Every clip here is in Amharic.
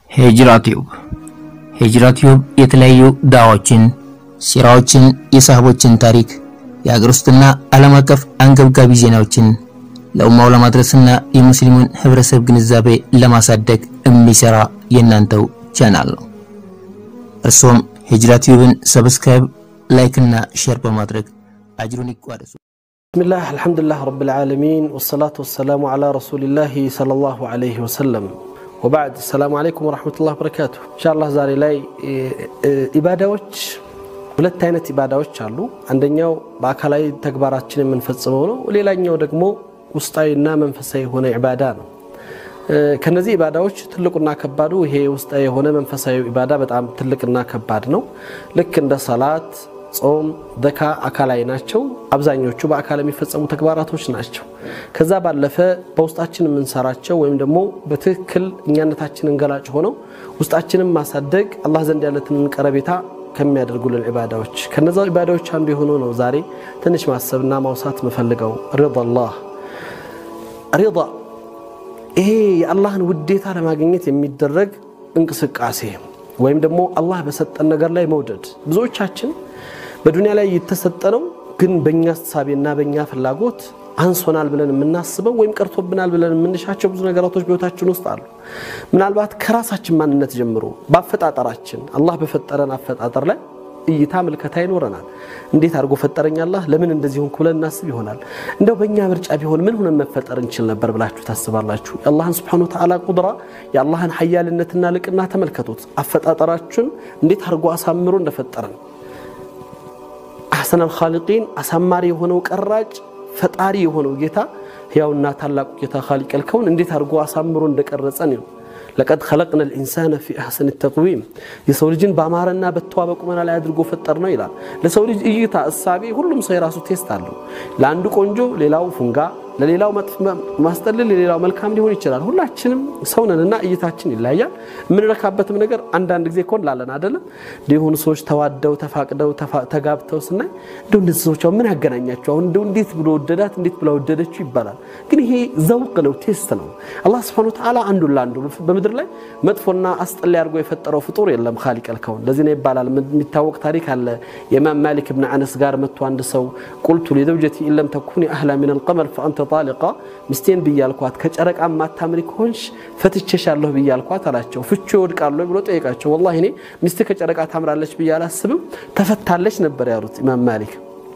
ሂጅራ ቲዩብ ሂጅራ ቲዩብ የተለያዩ ዳዋዎችን፣ ሲራዎችን፣ የሳህቦችን ታሪክ፣ የሀገር ውስጥና ዓለም አቀፍ አንገብጋቢ ዜናዎችን ለኡማው ለማድረስና የሙስሊሙን ህብረተሰብ ግንዛቤ ለማሳደግ የሚሰራ የእናንተው ቻናል ነው። እርሶም ሂጅራ ቲዩብን ሰብስክራይብ፣ ላይክ እና ሼር በማድረግ አጅሩን ይቋደሱ። ብስሚላህ አልሐምዱሊላህ ረብል ዓለሚን ወሰላቱ ወሰላሙ ዓላ ረሱሊላህ ሰለላሁ ዓለይሂ ወሰለም ወባዕድ ሰላሙ አለይኩም ወረሕመቱላህ በረካቱ። ኢንሻአላህ ዛሬ ላይ ኢባዳዎች ሁለት አይነት ኢባዳዎች አሉ። አንደኛው በአካላዊ ተግባራችን የምንፈጽመው ነው። ሌላኛው ደግሞ ውስጣዊና መንፈሳዊ የሆነ ኢባዳ ነው። ከነዚህ ኢባዳዎች ትልቁና ከባዱ ይሄ ውስጣዊ የሆነ መንፈሳዊ ኢባዳ በጣም ትልቅና ከባድ ነው። ልክ እንደ ሰላት ጾም፣ ዘካ አካላዊ ናቸው። አብዛኞቹ በአካል የሚፈጸሙ ተግባራቶች ናቸው። ከዛ ባለፈ በውስጣችን የምንሰራቸው ወይም ደግሞ በትክክል እኛነታችንን ገላጭ ሆነው ውስጣችንን ማሳደግ አላህ ዘንድ ያለትን ቀረቤታ ከሚያደርጉልን ኢባዳዎች ከነዛ ኢባዳዎች አንዱ የሆነው ነው። ዛሬ ትንሽ ማሰብና ማውሳት የምፈልገው ሪዳላህ ሪዳ ይሄ የአላህን ውዴታ ለማግኘት የሚደረግ እንቅስቃሴ ወይም ደግሞ አላህ በሰጠን ነገር ላይ መውደድ ብዙዎቻችን በዱንያ ላይ የተሰጠነው ግን በእኛ አስተሳቤና በእኛ ፍላጎት አንሶናል ብለን የምናስበው ወይም ቀርቶብናል ብለን የምንሻቸው ብዙ ነገራቶች በህይወታችን ውስጥ አሉ። ምናልባት ከራሳችን ማንነት ጀምሮ በአፈጣጠራችን አላህ በፈጠረን አፈጣጠር ላይ እይታ ምልከታ ይኖረናል። እንዴት አድርጎ ፈጠረኝ አላህ ለምን እንደዚህ ሆንኩ ብለን እናስብ ይሆናል። እንደው በእኛ ምርጫ ቢሆን ምን ሆነን መፈጠር እንችል ነበር ብላችሁ ታስባላችሁ? የአላህን ስብሓነ ወተዓላ ቁድራ የአላህን ሀያልነትና ልቅና ተመልከቱት። አፈጣጠራችን እንዴት አድርጎ አሳምሮ እንደፈጠረን አሕሰነል ኻሊቂን አሳማሪ የሆነው ቀራጭ ፈጣሪ የሆነው ጌታ ሕያውና ታላቁ ጌታ ኻሊቀል ከውን እንዴት አድርጎ አሳምሮ እንደቀረጸን ነው። ለቀድ ኸለቅነ ልኢንሳነ ፊ አሕሰን ተቅዊም የሰው ልጅን በአማረና በተዋበ ቁመና ላይ አድርጎ ፈጠር ነው ይላል። ለሰው ልጅ እይታ እሳቤ ሁሉም ሰው የራሱ ቴስት አለው። ለአንዱ ቆንጆ፣ ሌላው ፉንጋ፣ ለሌላው ማስጠልል፣ ለሌላው መልካም ሊሆን ይችላል። ሁላችንም ሰውነንና እይታችን ይለያያል። የምንረካበትም ነገር አንዳንድ ጊዜ ኮን ላለን አይደለም የሆኑ ሰዎች ተዋደው ተፋቅደው ተጋብተው ስናይ እንደው እነዚህ ሰዎች ምን ያገናኛቸው አሁን እንደው እንዴት ብሎ ወደዳት እንዴት ብላ ወደደችው ይባላል። ግን ይሄ ዘውቅ ነው፣ ቴስት ነው። አላህ ሱብሓነሁ ወተዓላ አንዱን ለአንዱ በምድር ላይ መጥፎና አስጠሊ አድርጎ የፈጠረው ፍጡር የለም ኻሊቀል ከውን። ለዚህ ነው ይባላል። የሚታወቅ ታሪክ አለ። የኢማም ማሊክ ብን አነስ ጋር መጥቶ አንድ ሰው ቁልቱ ሊዘውጀቲ ኢለም ተኩኒ አህላ ሚን አልቀመር ፈአንተ ጣሊቃ ሚስቴን ብያልኳት ከጨረቃ ማታምሪ ከሆንሽ ፈትቼሻለሁ ብያልኳት አላቸው። ፍቹ ይወድቃሉ ብሎ ጠየቃቸው። ወላሂ እኔ ሚስት ከጨረቃ ታምራለች ብዬ አላስብም ተፈታለች ነበር ያሉት ኢማም ማሊክ።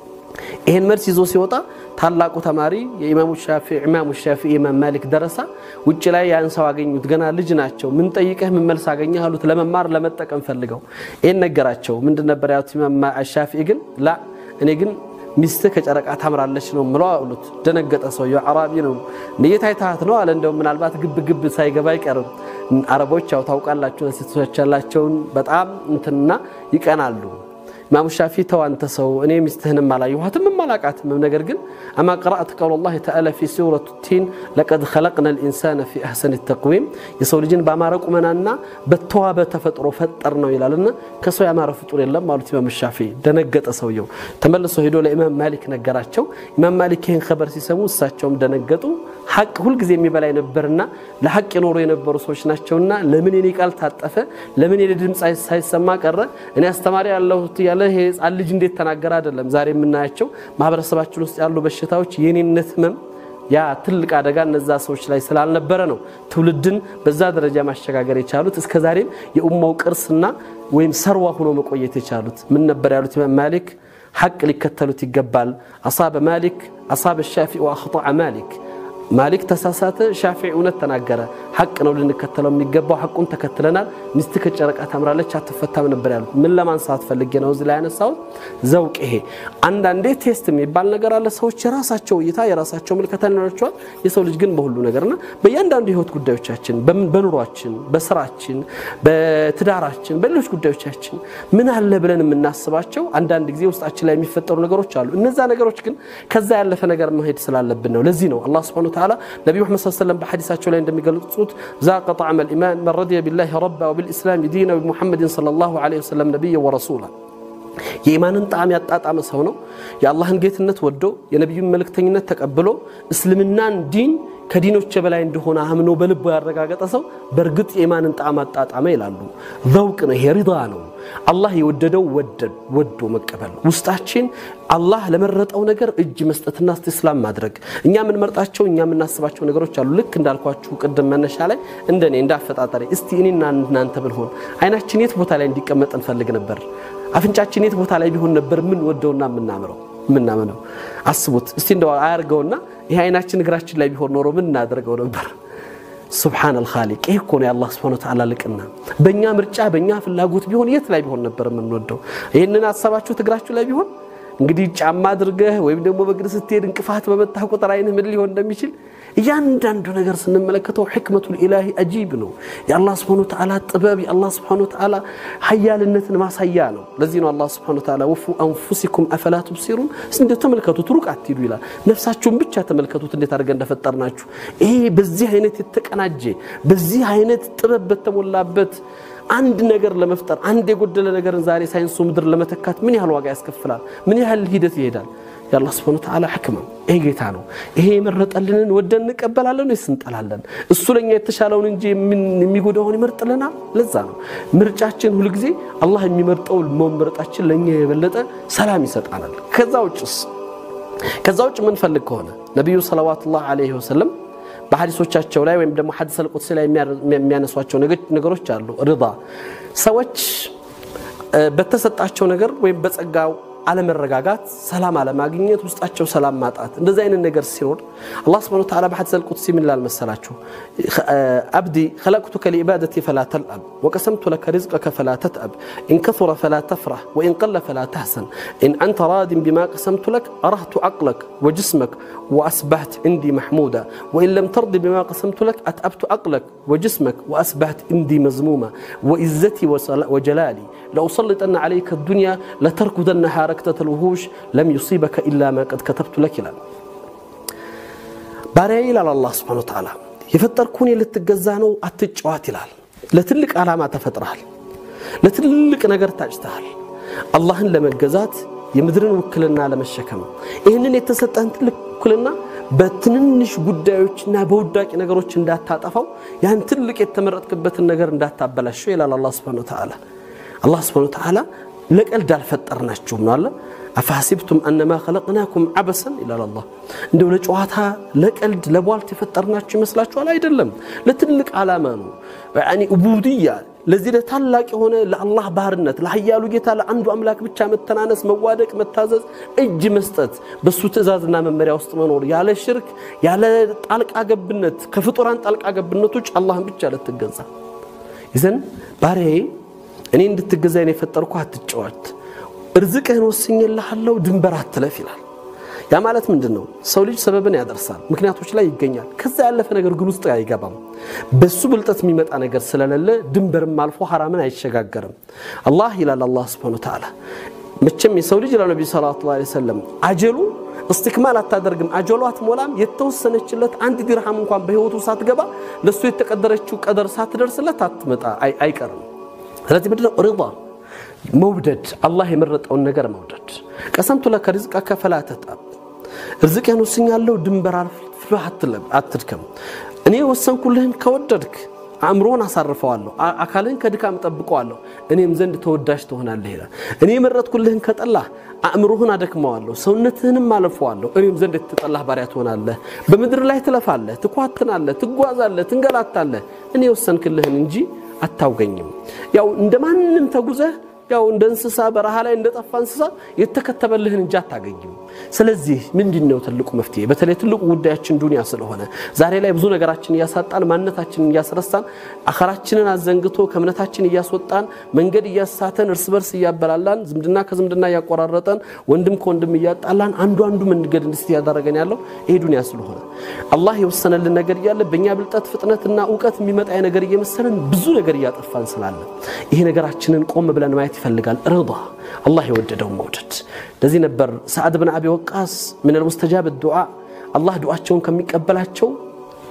ይሄን መልስ ይዞ ሲወጣ ታላቁ ተማሪ የኢማሙ ሻፊዒ ኢማሙ ሻፊዒ ኢማም ማሊክ ደረሳ ውጭ ላይ ያን ሰው አገኙት። ገና ልጅ ናቸው። ምን ጠይቀህ ምን መልስ አገኘህ አሉት። ለመማር ለመጠቀም ፈልገው ይሄን ነገራቸው። ምንድን ነበር ያሉት ኢማም ሻፊዒ ግን ላ እኔ ግን ሚስትህ ከጨረቃ ታምራለች ነው ምለው አሉት። ደነገጠ። ሰውየው አራቢ ነው። ንየት አይታት ነው አለ። እንደው ምናልባት ግብ ግብ ሳይገባ አይቀርም። አረቦች ያው ታውቃላችሁ ሴቶች ያላቸውን በጣም እንትንና ይቀናሉ። ኢማሙ ሻፊ ተው አንተ ሰው እኔ ሚስትህንም አላየኋትም አላቃትም። ነገር ግን አማ ቀራእት ቀውለላሂ ተዓላ ፊ ሱረቱ ቲን ለቀድ ኸለቅነ ልኢንሳነ ፊ አሕሰን ተቅዊም የሰው ልጅን በአማረ ቁመናና በተዋበ ተፈጥሮ ፈጠር ነው ይላልና ከሰው ያማረ ፍጡር የለም አሉት ኢማም ሻፊ። ደነገጠ ሰውየው። ተመልሶ ሄዶ ለኢማም ማሊክ ነገራቸው። ኢማም ማሊክ ይህን ኸበር ሲሰሙ እሳቸውም ደነገጡ። ሐቅ ሁልጊዜ የሚበላይ ነበርና ለሐቅ የኖሩ የነበሩ ሰዎች ናቸውና ለምን የኔ ቃል ታጠፈ? ለምን የኔ ድምፅ ሳይሰማ ቀረ? እኔ አስተማሪ ያለሁት ያለ ይሄ ህፃን ልጅ እንዴት ተናገረ? አይደለም ዛሬ የምናያቸው ማህበረሰባችን ውስጥ ያሉ በሽታዎች የኔነት ህመም ያ ትልቅ አደጋ እነዛ ሰዎች ላይ ስላልነበረ ነው ትውልድን በዛ ደረጃ ማሸጋገር የቻሉት። እስከ ዛሬም የኡማው ቅርስና ወይም ሰርዋ ሆኖ መቆየት የቻሉት ምን ነበር ያሉት ኢማም ማሊክ? ሐቅ ሊከተሉት ይገባል። አሳበ ማሊክ አሳበ ሻፊዒ ወአኽጠዐ ማሊክ ማሊክ ተሳሳተ፣ ሻፊዒ እውነት ተናገረ። ሐቅ ነው ልንከተለው የሚገባው፣ ሐቁን ተከትለናል። ሚስት ከጨረቃ ታምራለች አትፈታም ነበር ያሉት። ምን ለማንሳት ፈልጌ ነው እዚህ ላይ ያነሳሁት? ዘውቅ ይሄ አንዳንዴ ቴስት የሚባል ነገር አለ። ሰዎች የራሳቸው እይታ የራሳቸው ምልከታ ይኖራቸዋል። የሰው ልጅ ግን በሁሉ ነገርና በእያንዳንዱ የህይወት ጉዳዮቻችን፣ በኑሯችን፣ በስራችን፣ በትዳራችን፣ በሌሎች ጉዳዮቻችን ምን አለ ብለን የምናስባቸው አንዳንድ ጊዜ ውስጣችን ላይ የሚፈጠሩ ነገሮች አሉ። እነዛ ነገሮች ግን ከዛ ያለፈ ነገር መሄድ ስላለብን ነው። ለዚህ ነው አላህ ስብሐነሁ ወተዓላ ነቢዩ መሐመድ ሰለላሁ ዐለይሂ ወሰለም በሐዲሳቸው ላይ እንደሚገልጹት ዛቀ ጣዕመል ኢማን መን ረዲየ ቢላሂ ረባ ወቢልኢስላም ዲና ወቢሙሐመድን ሰለላሁ ዐለይሂ ወሰለም ነቢየ ወረሱላ የኢማንን ጣዕም ያጣጣመ ሰው ነው። የአላህን ጌትነት ወዶ የነቢዩን መልእክተኝነት ተቀብሎ እስልምናን ዲን ከዲኖች በላይ እንደሆነ አምኖ በልቦ ያረጋገጠ ሰው በእርግጥ የኢማንን ጣዕም አጣጣመ ይላሉ። ዘውቅ ነው፣ ይሄ ሪዳ ነው። አላህ የወደደው ወዶ መቀበል ውስጣችን አላህ ለመረጠው ነገር እጅ መስጠትና እስቲስላም ማድረግ። እኛ የምንመርጣቸው እኛ የምናስባቸው ነገሮች አሉ። ልክ እንዳልኳችሁ ቅድም መነሻ ላይ እንደኔ እንዳፈጣጠሬ እስቲ እኔና እናንተ ብንሆን አይናችን የት ቦታ ላይ እንዲቀመጥ እንፈልግ ነበር? አፍንጫችን የት ቦታ ላይ ቢሆን ነበር የምንወደውና የምናምረው የምናምነው? አስቡት እስቲ እንደው አያርገውና ይህ አይናችን እግራችን ላይ ቢሆን ኖሮ ምን እናደርገው ነበር? ሱብሓን አልኻሊቅ ይህ እኮ ነው የአላህ ስብሐነ ወተዓላ ልቅና። በእኛ ምርጫ በእኛ ፍላጎት ቢሆን የት ላይ ቢሆን ነበር የምንወደው? ይህንን አሰባችሁት እግራችሁ ላይ ቢሆን እንግዲህ ጫማ አድርገህ ወይም ደግሞ በእግር ስትሄድ እንቅፋት በመታህ ቁጥር አይንህ ምን ሊሆን እንደሚችል እያንዳንዱ ነገር ስንመለከተው ሕክመቱል ኢላሂ አጂብ ነው። የአላህ ስብሐነ ወተዓላ ጥበብ የአላህ ስብሐነ ወተዓላ ሀያልነትን ማሳያ ነው። ለዚህ ነው አላህ ስብሐነ ወተዓላ ወፉ አንፉሲኩም አፈላ ቱብሲሩን፣ እንዴት ተመልከቱት፣ ሩቅ አትሂዱ ይላል። ነፍሳችሁን ብቻ ተመልከቱት እንዴት አድርገን እንደፈጠርናችሁ። ይሄ በዚህ አይነት የተቀናጀ በዚህ አይነት ጥበብ በተሞላበት አንድ ነገር ለመፍጠር አንድ የጎደለ ነገርን ዛሬ ሳይንሱ ምድር ለመተካት ምን ያህል ዋጋ ያስከፍላል? ምን ያህል ሂደት ይሄዳል? የአላህ ስብሐነ ወተዓላ ሕክማ ይሄ ጌታ ነው። ይሄ የመረጠልንን ወደን እንቀበላለን ወይስ እንጠላለን? እሱ ለኛ የተሻለውን እንጂ የሚጎዳውን ይመርጥልናል። ለዛ ነው ምርጫችን ሁልጊዜ አላህ የሚመርጠው መምረጣችን ለእኛ የበለጠ ሰላም ይሰጣናል። ከዛ ውጭስ ከዛ ውጭ የምንፈልግ ከሆነ ነቢዩ ሰለዋቱላህ ዐለይሂ ወሰለም በሐዲሶቻቸው ላይ ወይም ደግሞ ሐዲስ አልቁድሲ ላይ የሚያነሷቸው ነገሮች አሉ። ሪዳ ሰዎች በተሰጣቸው ነገር ወይም በጸጋው አለመረጋጋት፣ ሰላም አለማግኘት፣ ውስጣቸው ሰላም ማጣት እንደዚህ አይነት ነገር ሲኖር አላህ ሱብሓነሁ ወተዓላ በሐዲስ አልቁድሲ ምን ይላል መሰላችሁ? አብዲ ኸለቅቱከ ሊዒባደቲ ፈላ ተልአብ ወቀሰምቱ ለከ ሪዝቀከ ፈላ ተትአብ ኢን ከሱረ ፈላ ተፍራህ ወኢን ቀለ ፈላ ተሕሰን ኢን አንተ ራዲን ቢማ ቀሰምቱ ለክ አረህቱ ዐቅለክ ወጅስመክ ወአስባህት እንዲ መሕሙዳ ወኢን ለም ተርዲ ቢማ ቀሰምቱ ለክ አትአብቱ ዐቅለክ ወጅስመክ ወአስባህት እንዲ መዝሙማ ወኢዘቲ ወጀላሊ ለኡሰልጠነ ዐለይከ ዱንያ ለተርኩደነ ረክተተ ልውሁሽ ለም ዩሲበከ ኢላ ማ ቀድ ከተብቱ ለክ ይላል። ባሪያ ይላል አላህ ስብሐነ ወተዓላ የፈጠርኩህን ልትገዛ ነው አትጫዋት ይላል። ለትልቅ ዓላማ ተፈጥረሃል። ለትልቅ ነገር ታጭተሃል። አላህን ለመገዛት የምድርን ውክልና ለመሸከም ይህንን የተሰጠህን ትልቅ ውክልና በትንንሽ ጉዳዮችና በውዳቂ ነገሮች እንዳታጠፋው ያን ትልቅ የተመረጥክበትን ነገር እንዳታበላሸው ይላል አላህ ስብሐነ ወተዓላ። አላህ ስብሐነ ወተዓላ ለቀልድ አልፈጠርናችሁም ነው አለ። አፈሐሲብቱም አነማ ኸለቅናኩም ዐበሰን ይላል አላህ። እንደው ለጨዋታ ለቀልድ ለቧልት የፈጠርናችሁ ይመስላችኋል? አይደለም፣ ለትልቅ ዓላማ ነው። ያኒ ኡቡድያ ለዚህ ለታላቅ የሆነ ለአላህ ባርነት ለሀያሉ ጌታ ለአንዱ አምላክ ብቻ መተናነስ፣ መዋደቅ፣ መታዘዝ፣ እጅ መስጠት፣ በሱ ትእዛዝና መመሪያ ውስጥ መኖር ያለ ሽርክ ያለ ጣልቃ ገብነት ከፍጡራን ጣልቃ ገብነቶች አላህን ብቻ ልትገዛ ይዘን ባሪያዬ እኔ እንድትገዛ ነው የፈጠርኩ፣ አትጫወት፣ እርዝቅህን ወስኜልሃለሁ፣ ድንበር አትለፍ ይላል። ያ ማለት ምንድን ነው? ሰው ልጅ ሰበብን ያደርሳል፣ ምክንያቶች ላይ ይገኛል። ከዛ ያለፈ ነገር ግን ውስጥ አይገባም። በሱ ብልጠት የሚመጣ ነገር ስለሌለ ድንበርም አልፎ ሐራምን አይሸጋገርም። አላህ ይላል አላህ ሱብሓነሁ ወተዓላ መቼም የሰው ልጅ ይላል ነቢዩ ሰለላሁ ዐለይሂ ወሰለም አጀሉ እስትክማል አታደርግም፣ አጀሉ አትሞላም። የተወሰነችለት አንድ ዲርሃም እንኳን በህይወቱ ሳትገባ ለእሱ የተቀደረችው ቀደር ሳትደርስለት አትመጣ አይቀርም። ስለዚህ ምንድነው ሪዳ መውደድ፣ አላህ የመረጠውን ነገር መውደድ። ቀሰምቱ ለከ ሪዝቀከ ፈላ ተጥአብ፣ ርዝቅህን ወስኛለሁ ድንበር አልፈህ አትድከም። እኔ የወሰንኩልህን ከወደድክ አእምሮን አሳርፈዋለሁ፣ አካልህን ከድካም ጠብቀዋለሁ፣ እኔም ዘንድ ተወዳጅ ትሆናለህ ይላል። እኔ የመረጥኩልህን ከጠላህ አእምሮህን አደክመዋለሁ፣ ሰውነትህንም አለፈዋለሁ፣ እኔም ዘንድ የተጠላህ ባሪያ ትሆናለህ። በምድር ላይ ትለፋለህ፣ ትኳትናለህ፣ ትጓዛለህ፣ ትንገላታለህ። እኔ የወሰንክልህን እንጂ አታውገኝም። ያው እንደ ማንም ተጉዘህ ያው እንደ እንስሳ በረሃ ላይ እንደጠፋ እንስሳ የተከተበልህን እንጂ አታገኝም። ስለዚህ ምንድን ነው ትልቁ መፍትሄ? በተለይ ትልቁ ጉዳያችን ዱንያ ስለሆነ ዛሬ ላይ ብዙ ነገራችን እያሳጣን፣ ማንነታችንን እያስረሳን፣ አኸራችንን አዘንግቶ ከእምነታችን እያስወጣን፣ መንገድ እያሳተን፣ እርስ በርስ እያበላላን፣ ዝምድና ከዝምድና እያቆራረጠን፣ ወንድም ከወንድም እያጣላን፣ አንዱ አንዱ መንገድ እንድስት እያደረገን ያለው ይሄ ዱንያ ስለሆነ አላህ የወሰነልን ነገር እያለ በእኛ ብልጠት ፍጥነትና እውቀት የሚመጣ ነገር እየመሰለን ብዙ ነገር እያጠፋን ስላለ ይሄ ነገራችንን ቆም ብለን ማየት ይፈልጋል። ርዳ አላህ የወደደውን መውደድ። ለዚህ ነበር ሰዓድ ብን አቢ ወቃስ ምን ልሙስተጃብ ዱዓ አላህ ዱዓቸውን ከሚቀበላቸው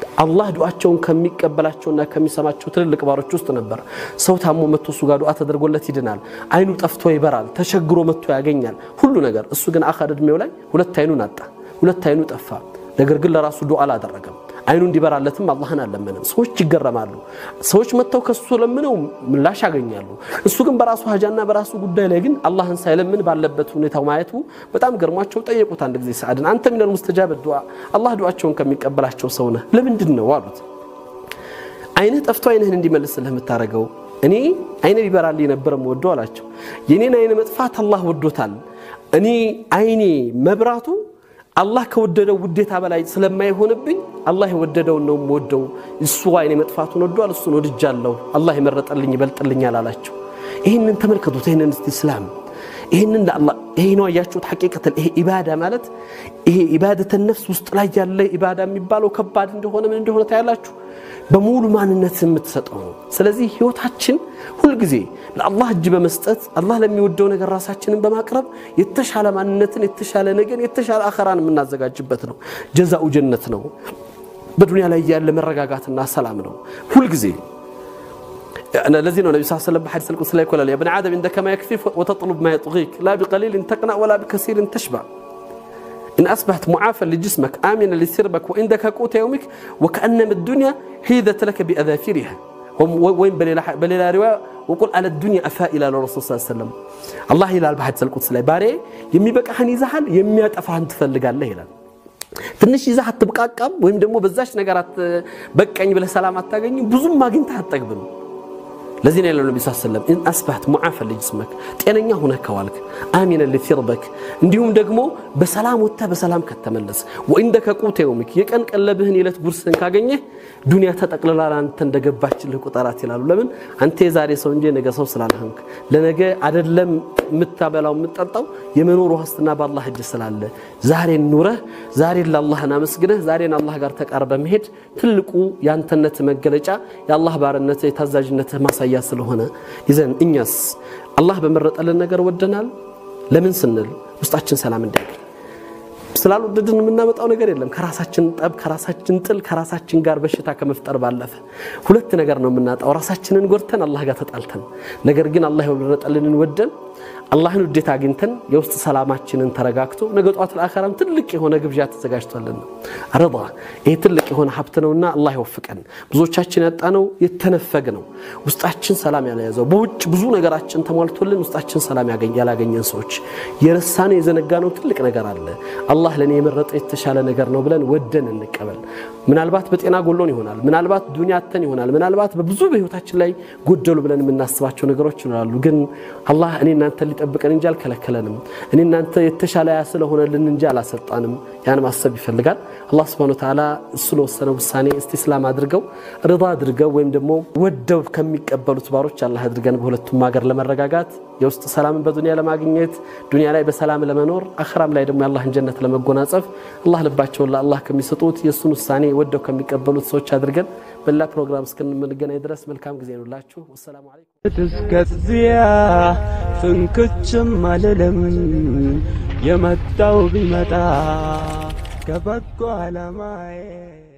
አላህ ዱዓቸውን ከሚቀበላቸውና ከሚሰማቸው ትልልቅ ባሮች ውስጥ ነበር። ሰው ታሞ መጥቶ እሱ ጋር ዱዓ ተደርጎለት ይድናል። አይኑ ጠፍቶ ይበራል። ተቸግሮ መጥቶ ያገኛል። ሁሉ ነገር እሱ ግን አኻር እድሜው ላይ ሁለት አይኑን አጣ፣ ሁለት አይኑ ጠፋ። ነገር ግን ለራሱ ዱዓ አላደረገም። አይኑ እንዲበራለትም አላህን አልለመንም። ሰዎች ይገረማሉ። ሰዎች መጥተው ከሱ ለምነው ምላሽ ያገኛሉ። እሱ ግን በራሱ ሀጃና በራሱ ጉዳይ ላይ ግን አላህን ሳይለምን ባለበት ሁኔታው ማየቱ በጣም ገርሟቸው ጠየቁት። አንድ ጊዜ ሰዓድን አንተ ሚነል ሙስተጃብ ዱዓ አላህ ዱዓቸውን ከሚቀበላቸው ሰው ነህ ለምንድን ነው አሉት። አይንህ ጠፍቶ አይንህን እንዲመልስልህ የምታደርገው እኔ አይነ ቢበራልኝ ነበር የምወደው አላቸው። የኔን አይነ መጥፋት አላህ ወዶታል። እኔ አይኔ መብራቱ አላህ ከወደደው ውዴታ በላይ ስለማይሆንብኝ አላህ የወደደውን ነው የምወደው። እሱ አይኔ መጥፋቱን ወዷል፣ እሱን ወድጃለሁ። አላህ የመረጠልኝ ይበልጥልኛል አላቸው። ይህንን ተመልከቱት። ይህንን እስቲ እስላም ይህንን ለአላህ ይሄ ነው ያያችሁት። ሐቂቀተን ይሄ ኢባዳ ማለት ይሄ ኢባደተ ነፍስ ውስጥ ላይ ያለ ኢባዳ የሚባለው ከባድ እንደሆነ ምን እንደሆነ ታያላችሁ። በሙሉ ማንነት የምትሰጠው ነው። ስለዚህ ህይወታችን ሁልጊዜ ለአላህ እጅ በመስጠት አላህ ለሚወደው ነገር ራሳችንን በማቅረብ የተሻለ ማንነትን፣ የተሻለ ነገን፣ የተሻለ አኸራን የምናዘጋጅበት ነው። ጀዛኡ ጀነት ነው። በዱንያ ላይ ያለ መረጋጋትና ሰላም ነው ሁልጊዜ ለዚህ ነው ነቢ ስ ሰለም በሐዲስ ልቁድስ ላይ ይኮላል የብን አደም እንደከ ማ የክፊፍ ወተጥሉብ ማ የጥጊክ ላ ቢቀሊልን ተቅናእ ወላ ቢከሲርን ተሽባዕ إن أصبحت معافى لجسمك آمنا لسربك وعندك قوت يومك وكأنما الدنيا حيدت لك بأذافيرها وين بليلا رواية وقل على الدنيا أفائلة للرسول صلى الله عليه وسلم الله ይላል በሐዲስ القدس ላይ ባሪያ የሚበቃህን ይዘሃል የሚያጠፋህን ትፈልጋለህ ይላል ትንሽ ይዘህ አትብቃቃም ወይም ደግሞ በዛች ነገር በቀኝ ብለህ ሰላም አታገኝም ብዙም አግኝተህ አትጠግብም ለዚህ ነው ያለው ነቢ ስ ሰለም ኢን አስባህት ሙዓፈን ልጅስመክ ጤነኛ ሁነህ ከዋልክ አሚነን ሊፊርበክ እንዲሁም ደግሞ በሰላም ወጥተህ በሰላም ከተመለስ ወኢንደከ ቁተ የውሚክ የቀን ቀለብህን የዕለት ጉርስህን ካገኘህ ዱንያ ተጠቅልላ አንተ እንደገባችልህ ቁጠራት ይላሉ ለምን አንተ የዛሬ ሰው እንጂ የነገ ሰው ስላልሆንክ ለነገ አደለም የምታበላው የምትጠጣው የመኖር ዋስትና በአላህ እጅ ስላለ ዛሬን ኑረህ ዛሬን ለአላህን አመስግነህ ዛሬን አላህ ጋር ተቃርበ መሄድ ትልቁ የአንተነት መገለጫ የአላህ ባርነት የታዛዥነትህ ማሳያ ስለሆነ ይዘን እኛስ አላህ በመረጠልን ነገር ወደናል። ለምን ስንል ውስጣችን ሰላም እንዲያገኝ ስላልወደድን የምናመጣው ነገር የለም። ከራሳችን ጠብ፣ ከራሳችን ጥል፣ ከራሳችን ጋር በሽታ ከመፍጠር ባለፈ ሁለት ነገር ነው የምናጣው። ራሳችንን ጎድተን አላህ ጋር ተጣልተን፣ ነገር ግን አላህ የመረጠልንን ወደን አላህን ውዴታ አግኝተን የውስጥ ሰላማችንን ተረጋግቶ ነገ ጧት ለአኸራም ትልቅ የሆነ ግብዣ ተዘጋጅቷልና ረዳ ይሄ ትልቅ የሆነ ሀብት ነውና አላህ ይወፍቀን። ብዙዎቻችን ያጣነው የተነፈግ ነው። ውስጣችን ሰላም ያልያዘው በውጭ ብዙ ነገራችን ተሟልቶልን ውስጣችን ሰላም ያላገኘን ሰዎች የረሳነው የዘነጋነው ትልቅ ነገር አለ። አላህ ለእኔ የመረጠ የተሻለ ነገር ነው ብለን ወደን እንቀበል። ምናልባት በጤና ጎሎን ይሆናል፣ ምናልባት ዱንያ አተን ይሆናል፣ ምናልባት በብዙ በህይወታችን ላይ ጎደሉ ብለን የምናስባቸው ነገሮች ይኖራሉ። ግን አላህ እኔ እናንተ ሊጠብቀን እንጂ አልከለከለንም። እኔ እናንተ የተሻለ ያ ስለሆነልን እንጂ አላሰጣንም። ያን ማሰብ ይፈልጋል። አላህ ስብሐነሁ ወተዓላ እሱ ለወሰነ ውሳኔ እስቲስላም አድርገው ርዳ አድርገው ወይም ደግሞ ወደው ከሚቀበሉት ባሮች አላህ አድርገን በሁለቱም ሀገር ለመረጋጋት የውስጥ ሰላምን በዱንያ ለማግኘት ዱንያ ላይ በሰላም ለመኖር አኽራም ላይ ደግሞ የአላህን ጀነት ለመጎናጸፍ አላህ ልባቸውን ለአላህ ከሚሰጡት የእሱን ውሳኔ ወደው ከሚቀበሉት ሰዎች አድርገን በሌላ ፕሮግራም እስክንገናኝ ድረስ መልካም ጊዜ ይሁንላችሁ። ወሰላሙ አለይኩም። እስከዚያ ፍንክችም አልልም የመጣው ቢመጣ ከበጎ ዓላማዬ